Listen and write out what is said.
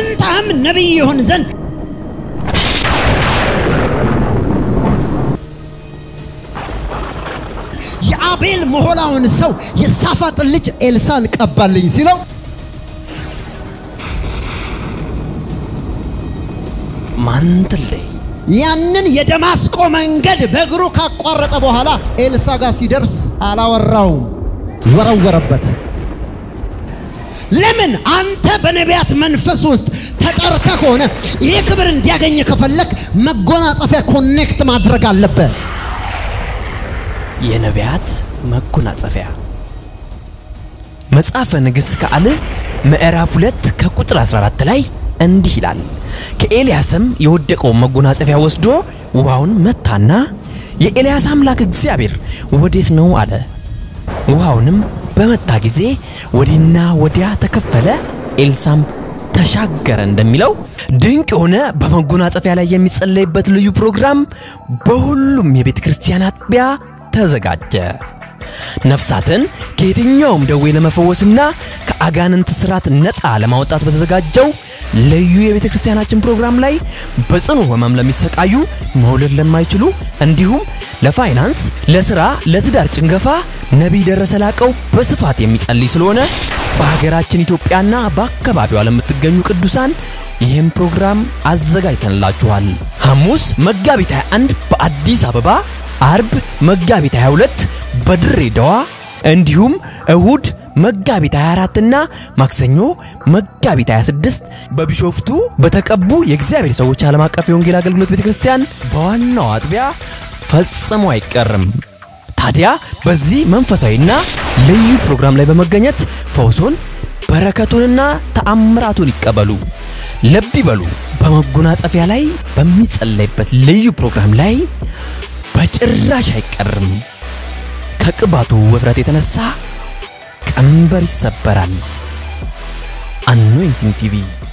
በፋንታህም ነቢይ ይሆን ዘንድ የአቤል መሆላውን ሰው የሳፋጥን ልጅ ኤልሳን ቀባልኝ ሲለው ማንትለይ ያንን የደማስቆ መንገድ በእግሩ ካቋረጠ በኋላ ኤልሳ ጋር ሲደርስ አላወራውም፣ ወረወረበት። ለምን? አንተ በነቢያት መንፈስ ውስጥ ተጠርተ ከሆነ ይህ ክብር እንዲያገኝ ከፈለክ መጎናጸፊያ ኮኔክት ማድረግ አለብህ። የነቢያት መጎናጸፊያ መጽሐፈ ነገሥት ካልዕ ምዕራፍ 2 ከቁጥር 14 ላይ እንዲህ ይላል። ከኤልያስም የወደቀውን መጎናጸፊያ ወስዶ ውሃውን መታና የኤልያስ አምላክ እግዚአብሔር ወዴት ነው አለ። ውሃውንም በመታ ጊዜ ወዲህና ወዲያ ተከፈለ፣ ኤልሳም ተሻገረ እንደሚለው ድንቅ የሆነ በመጎናጸፊያ ላይ የሚጸለይበት ልዩ ፕሮግራም በሁሉም የቤተ ክርስቲያን አጥቢያ ተዘጋጀ። ነፍሳትን ከየትኛውም ደዌ ለመፈወስና ከአጋንንት ስራት ነፃ ለማውጣት በተዘጋጀው ልዩ የቤተ ክርስቲያናችን ፕሮግራም ላይ በጽኑ ሕመም ለሚሰቃዩ፣ መውለድ ለማይችሉ እንዲሁም ለፋይናንስ፣ ለስራ፣ ለትዳር ጭንገፋ ነቢይ ደረሰ ላቀው በስፋት የሚጸልይ ስለሆነ በሀገራችን ኢትዮጵያና በአካባቢዋ ለምትገኙ ቅዱሳን ይህም ፕሮግራም አዘጋጅተንላችኋል። ሐሙስ መጋቢት 21 በአዲስ አበባ፣ አርብ መጋቢት 22 በድሬዳዋ እንዲሁም እሁድ መጋቢት 24 እና ማክሰኞ መጋቢት 26 በቢሾፍቱ በተቀቡ የእግዚአብሔር ሰዎች ዓለም አቀፍ የወንጌል አገልግሎት ቤተክርስቲያን በዋናው አጥቢያ ፈጽሞ አይቀርም። ታዲያ በዚህ መንፈሳዊና ልዩ ፕሮግራም ላይ በመገኘት ፈውሶን በረከቱንና ተአምራቱን ይቀበሉ። ልብ ይበሉ። በመጎናጸፊያ ላይ በሚጸለይበት ልዩ ፕሮግራም ላይ በጭራሽ አይቀርም። ከቅባቱ ውፍረት የተነሳ ቀንበር ይሰበራል። አኖይንቲንግ ቲቪ